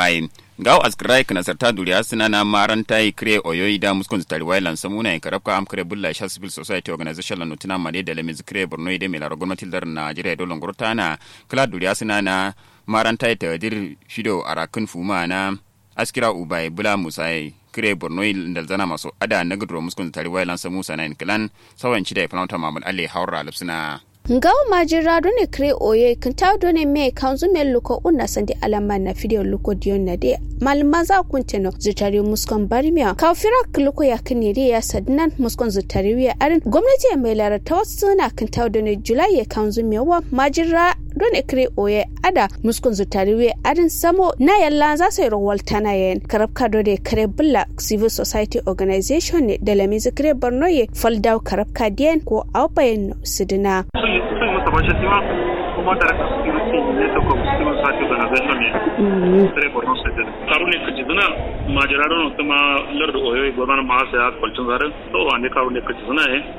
ubai gaw askrai kana sarta duriya suna na maranta yi kre oyoyi da muskun zutari wailan samuna yi karabka am kre bulla sha civil society organization lan nutuna made da lemiz kre borno ide mai laro gwamnati dar najeriya dolon gurtana kala duriya suna na maranta yi tadir shido arakin fuma na askira ubai bula musai kire borno da zana masu ada na gudro muskun zutari wailan samu sana kilan sawan cida ya falanta mamul alle haura lipsina ngawo majira do ne kre oye kinta do ne me kanzu me luko unna sandi alama na video luko dion na de malma za kunteno zutari muskon barmiya ka fira luko ya kinire ya sadnan muskon zutari wiya arin gwamnati mai lara ta wasu na kinta do ne julai ya kanzu me wa majira do ne kre oye ada muskon zutari wiya arin samo na yalla za sai rawal tana yen karabka do ne kre bulla civil society organization ne da lamizi kre borno ye faldaw karabka dien ko awbayen sidina soy mucho más estima como dar security neto como civil society organization ne tare borno state karu ne kaji zuna majararo no kuma lardu oyo gobana ma sa ya kwalcin zarin to wande karu ne kaji zuna eh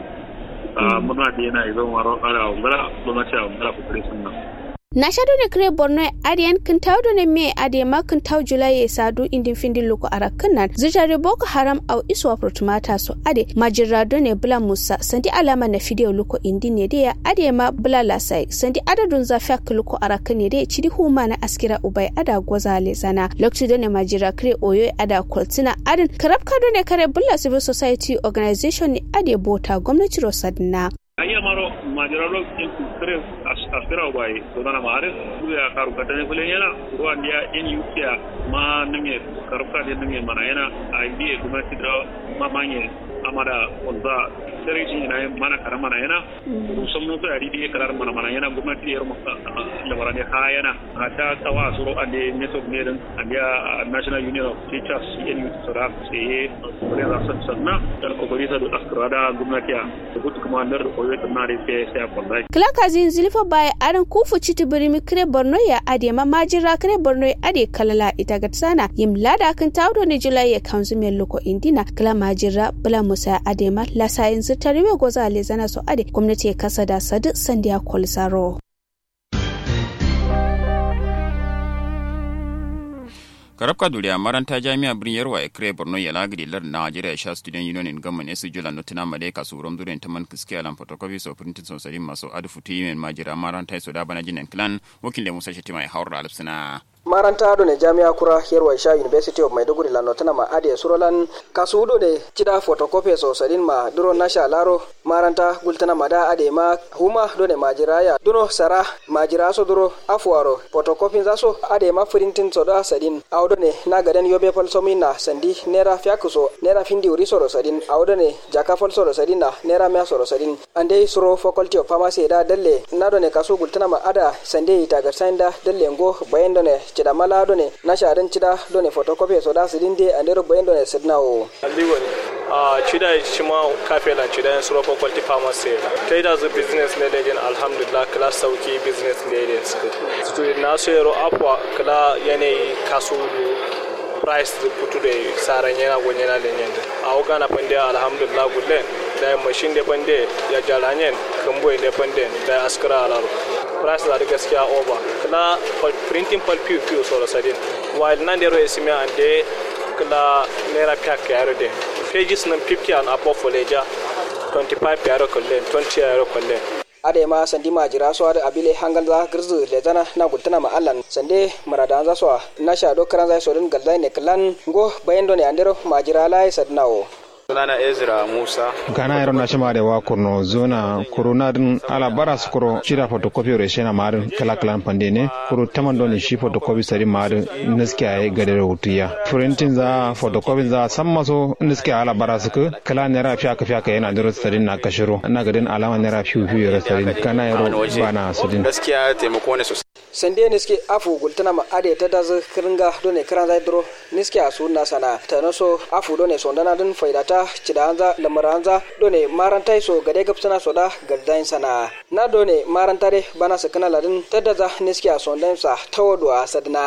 muna da yana izo maro ara ungara gwamnati a ungara kokari sunna na shaɗo ne kire borno adiyan kin tawdo ne me adiye ma kin taw julai sadu indin findin loko arakan nan zijare boko haram au iswa protumata so ade majirado ne bula musa sandi alama na fideo loko indin ne de adiye ma bula lasai sandi adadun zafiya loko arakan ne de cidi huma na askira ubai ada gwazale zana lokci do ne majira kire oyo ada kwaltina adin karabka do ne kare bula civil society organization ne ade bota gwamnati rosadna ayya maro majararo in kare asira bai to dana mare ya karu katane fulen yana ruwa dia in yukiya ma nime karuka de nime mana yana a biye gwamnati da mamanye amada wanda sare shi yana mana kara mana yana musan mun ta yari karar mana mana yana gwamnati yar maka lamara ne ha yana a ta kawa suro ande network ne din andiya national union of teachers yin sura sai kore da sanna da kokari da askara da gwamnati a gutu kuma nar koyo ta na rufe sai a kwallai klaka zin zilifa baya aran kufu citi birimi kire borno ya ade ma majira kire borno ya ade kalala ita gatsana yim lada kan tawdo ne julai ya kanzu mai loko indina kala majira bula musa ade ma lasa yanzu tariwe goza le zana so ade gwamnati ya kasa da sadu sandiya kwalsaro karabka duriya maranta jami'a birnin yarwa ya kire borno ya lagiri lar najeriya sha student union in gamman esu jula notina male ka surom duren taman kiske alan photocopy so printed so sari maso adu futi yimen majira maranta so da bana jinen clan wakil musa shetima ya haura alfsina maranta do ne jami'a kura yerwa sha university of maiduguri la notana ma ade surolan kasu do ne cida photocopy so sadin ma duro nasha laro maranta gultana ma da ade ma huma do ne majiraya duno sara majira so duro afuaro photocopy za so ade ma printing so da sadin awdo ne na gaden yobe fal so minna sandi nera fiakuso nera findi uri so sadin awdo ne jaka fal so sadin na nera mea so sadin ande suro faculty of pharmacy da dalle na do ne kasu gultana ma ada sande ita ga sanda dalle ngo bayan do ne cida mala do ne na sharan cida do ne photocopy so da sidin de andero bayan do ne sidna o aliwa ne a cida shima kafe lan cida yan suro faculty pharmacy kai da zu business ne da jin alhamdulillah kala sauki business ne da su to na so yaro afwa kala yanayi kasu price da putu da saran yana gon yana da yanda a wuka na pande alhamdulillah gulle da machine da pande ya jaranyen kambo da pande da askara alaro price da gaskiya over kala printing pal piu piu so sadin while nan dero esime ande kala naira piak yaro de pages nan 50 and above for leja 25 yaro kollen 20 yaro kollen ade ma sandi majira so ada abile hangal za girzu le zana na gultana ma allan sande marada za so na sha do karan za so din galzai ne klan go bayan do ne andero majira lai sadnawo sunana ezra musa gana yaro na shima da wakurno zona corona din ala bara su kuro shira photocopy re shena marin kala kala pande ne kuro taman don shi photocopy sari marin niske ay gade rutiya printing za photocopy za san maso niske ala bara su ku kala ne ra fiya ka fiya ka yana da sari na kashiro ina gadin alama ne ra fiyu fiyu ra sari kana yaro bana sudin gaskiya taimako ne sosai sande niske afu gultana ma ade ta dazu kiringa do ne kiran zai dro niske asu na sana tanoso afu do ne sondana din faidata cidanza lamaranza done marantai so gade gapsana so da galdain sana na done marantare bana sakana ladin tadaza niski a sondan sa tawodo a sadna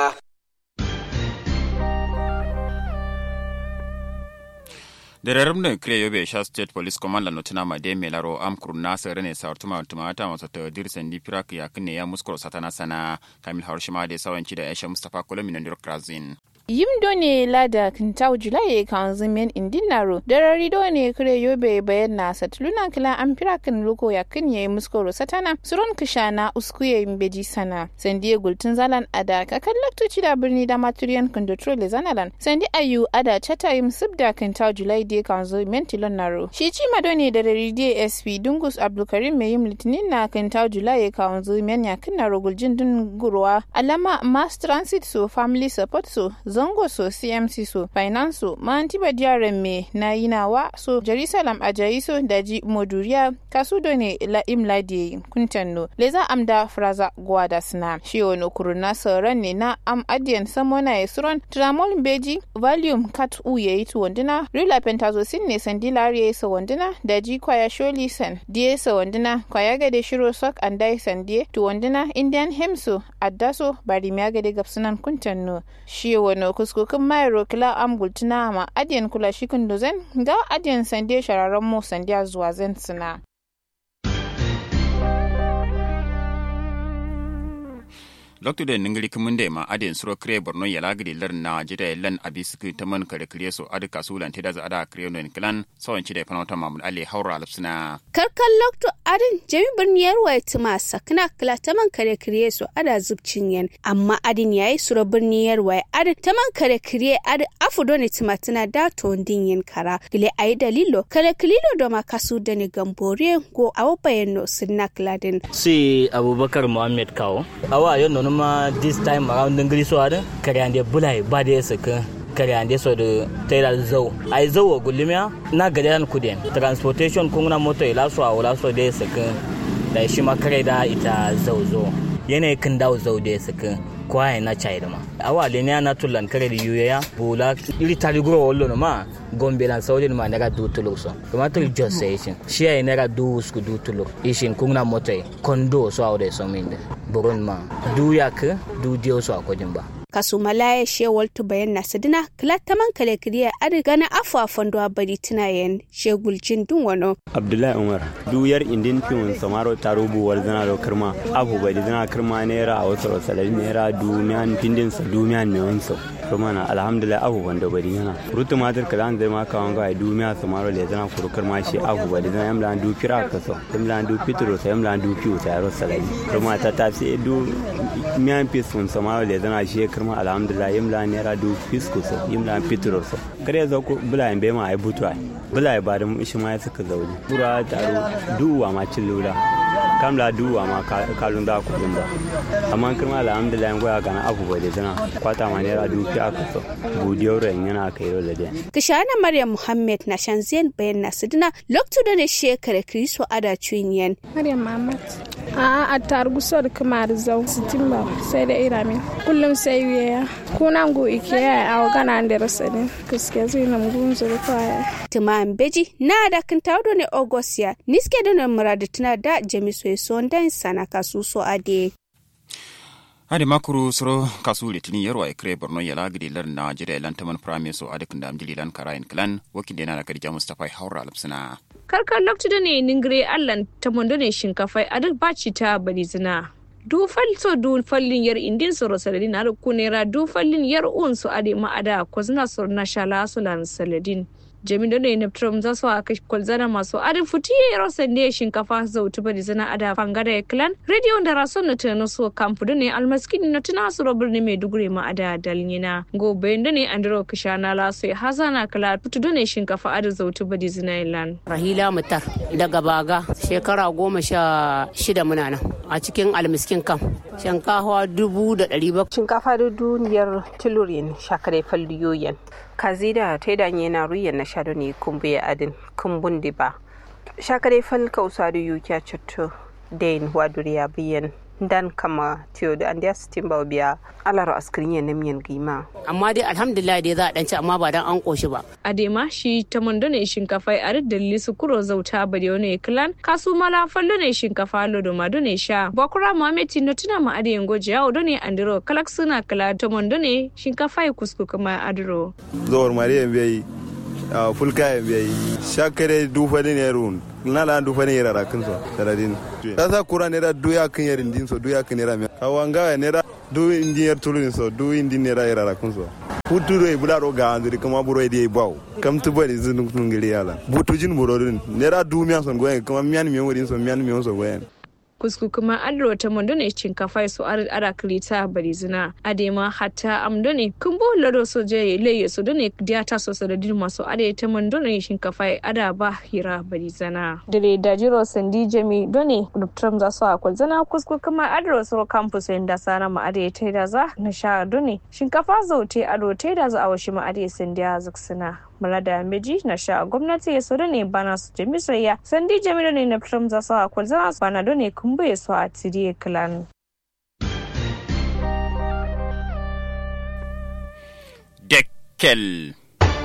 dererum ne kire yobe sha state police command la notina ma de melaro am kurna sere ne sar tuma tuma ta masa ta dir sendi pirak ya kine ya muskoro satana sana kamil harshima de sawanci da aisha mustafa kolomin ndir krazin yimdo ne lada kintau julai kan zimen indinaro darari do ne kure yobe bayan na satuluna kila an fira kan luko ya kan yayi muskoro satana suron kishana uskuye mbeji sana sandi gultun zalan ada kakan laktoci da birni da maturiyan kondotro le zanalan sandi ayu ada chata yim subda kintau julai de kan zimen tilon naro shi ci madone da rari dsp dungus abdulkarim mai yim litinin na kintau julai kan zimen ya kan naro guljin dun gurwa alama mass transit so family support so zango so cmc so finance so mantiba diaren me na yinawa so jerusalem ajayi so daji moduriya kasudo ne la imladi kuntanno leza amda fraza gwada sna shi wani kuruna sauran ne na am adiyan samona ya suron tramol beji volume kat u ya yi tuwandina rila pentazocin ne sandila ya yi sawandina daji kwaya sholi san diye sawandina kwaya gade shiro sok andai sandie tuwandina indian hemso addaso bari miya gade gapsunan kuntanno shi wani kuskukin mayro kila am gultuna ma adiyan kula shi kunduzen ga adiyan sande shararren mu sandiya zuwa zan suna. Dr. da ningiri kimunde ma adin suro kre borno ya lagri lar na jida lan abisku taman kare kre so adu kasulan tida za ada kre no klan sawan chide panota mamud ali haura lapsina karkan lokto adin jami birniyar waya tuma sakna kala taman kare kre so ada zubcin yan amma adin yayi suro birniyar waya adin taman kare kre adin afudo ne tuma tana da to din yin kara gile ayi dalilo kare klilo do ma kasu da ne gambore go awo bayano sinna kladin si abubakar muhammad kawo awa yon no ma this time around ngri so ada kare ande bulai ba da saka kare ande so da tayar zau ai zau gulmiya na gadan kudin transportation kun na moto ila so awala so da saka da shi ma kare da ita zau zo yana kan dawo zau da saka kwaye na chai da ma awa le ne na tulan kare da yuya bula iri tali gro wollo no ma gombe lan saudi ma naga du tulo so kuma to just say shin shi ai naga du sku du tulo ishin kun na moto kondo so awde so minde buron ma du yak du dio so akodin ba kasu malaya shewal tu bayan na sadina kila taman kale kiriya adi gana afu a fondo a bari tuna yen shegul jin dun wano. abdullahi umar duyar indin fiwon samaro taro buwar zana da kirma abu bai da zana kirma naira a wasu rosalari naira dumiyan pindin sa dumiyan ne wansa kuma na alhamdulillah abu wanda bari yana rutu matar ka zan zai maka wanga a dumiya samaro da zana kuru kirma shi abu bai da zana yamla du kira ka so yamla du pitro sa yamla du piu ta rosalari kuma ta tafi du miyan fisun samaro da zana shi kirma alhamdulillah yimla naira du fisku so yimla pitro so kare zo ku bula be ma ai butwa bula ba da shi ma suka zaune bura taro duwa ma cin lula kamla duwa ma kalun da ku ba amma kirma alhamdulillah goya gana abu bai da tana kwata ma naira du fi aka so budiyar ran yana kai ro da dai kishana maryam muhammad na shanziyan bayan na sidina loktu da ne shekara kristo ada chuniyan maryam muhammad a a targu sor kamar zau sitimba sai da iramin kullum sai wiya kunan go ikiya a gana da rasadin gaskiya zai nan gun zuru kwaya tuman beji na da kan tawdo ne ogosia niske da ne muradu tuna da jamiso so dan sana kasu so ade ade makuru soro kasu litini yarwa e kre borno yala gidi lar na jira lan taman prime so ade kunda amdili lan karayin klan wakin dena na kadija mustafa haura alapsina karkar loktu da ne ningire allan ta mondo ne shinkafai a duk baci ta bari zina du falso du fallin yar indin soro saladin har kunera du fallin yar un su ade ma ada kozna sor na shala sulan saladin jami da ne neptrum za su aka kwalzana masu adin futi ya yaro sande shinkafa zautu bari zana ada fangada ya clan radio da rason na tana so kamfu da ne almaskini na tuna su robar ne mai dugure ma ada dalnyina gobe da ne andro kishana laso ya hazana kala futu da ne shinkafa ada zautu bari zana ilan rahila mutar daga baga shekara goma sha shida muna nan a cikin almiskin kam shinkafa dubu da ɗari bakwai shinkafa da duniyar tilurin shakare falliyoyin kazida ta danye na ruyan na shado ne kumbu ya adin kumbun di ba shakare fal kausa da yukiya cutto dain waduriya biyan dan kama tiyo da andiya sitin ba biya alaro askirin ya namiyan gima amma dai alhamdulillah dai za a danci amma ba dan an koshi ba adema shi ta mando ne shinkafa a dalili su kuro zauta ba da wani klan kasu mala fallo ne shinkafa lodo ma ne sha bakura muhammed no tuna ma ade yango jawo do ne andiro kalak suna kala ta mando ne shinkafa ya kusku kuma adiro zuwar mariyan bai fulka ya bai shakare dufa ne run na la dufa ne yara kan so saradin kasa kura ne da duya kan yarin din so duya kan yara me kawanga ne da du indin yar tulun so du indin ne da yara kan so putu do bula ro ga andiri kama buro di baw kam tu bari zun ngiri yala butu jin buro din nera du miyan son goyen kama miyan miyan wodin son miyan miyan son goyen kusku kuma adro ta mondo ne shinkafa su ar ara klita barizina adema hatta amdone kumbo lado so je leye so done diata so so da dirma so ade ta mondo ne shinkafa ada ba hira barizana dare da jiro sandi jami done dr za so akwal zana kusku kuma adro so campus da sana ma ade ta da za na sha done shinkafa zo te ado te da za a washi ma ade sandiya zaksina Malada Meji na sha gwamnati ya so ne bana su jami soyayya sandi jami ne na Trump za su akwai zana su bana ne kumbu ya so a tiriye clan. Dekkel.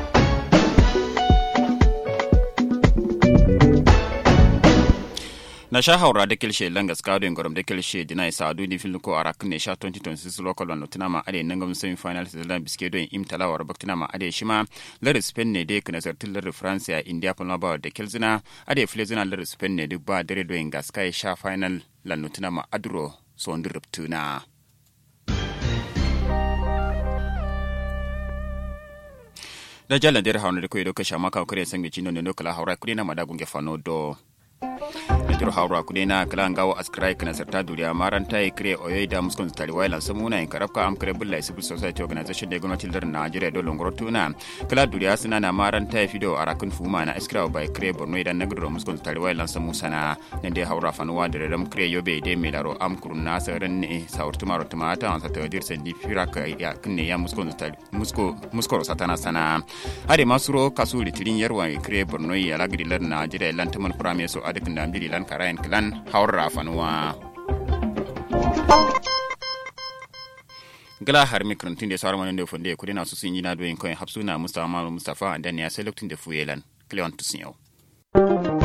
na sha haura da kilshe langas kado ngorom da kilshe dina isa adu ni filin ko arak ne sha 2026 local one tina ma ade nangam semi final zealand biske do im talawar baktina ma ade shima lar spain ne de kana zartin lar france ya india palma ba da kilzina ade flezina lar spain ne duk ba dare do ingas kai sha final lan tina ma adro so ndiruptuna da jalan der hauna da koyi do kasha maka kare sangi chino ne no kala haura kuri na madagun ge fano do jiro hawra kudena kala ngawo askrai kana sarta duriya maranta e kre oyoy da muskon tari wailan samuna en karabka am kre bulla civil society organization de gwamnatin lar Najeriya do longoro tuna kala duriya suna na maranta e fido arakun fuma na askra by kre borno idan nagro muskon tari wailan samu sana ne de hawra fanuwa da ram kre yobe de melaro am kurun na saran ne saurtu maro tumata an sa tawadir sendi firaka ya kinne ya muskon tari musko muskoro satana sana hade masuro kasu litirin yarwa kre borno ya lagri lar Najeriya lan taman prame so adakin da ambili lan karayan kilan haura fanuwa gala har mikrantun da sauran wani da funde kudi na su sun yi na doyin kawai hapsuna mustafa mustafa dan ya sai lokacin da fuyelan cleon tusun yau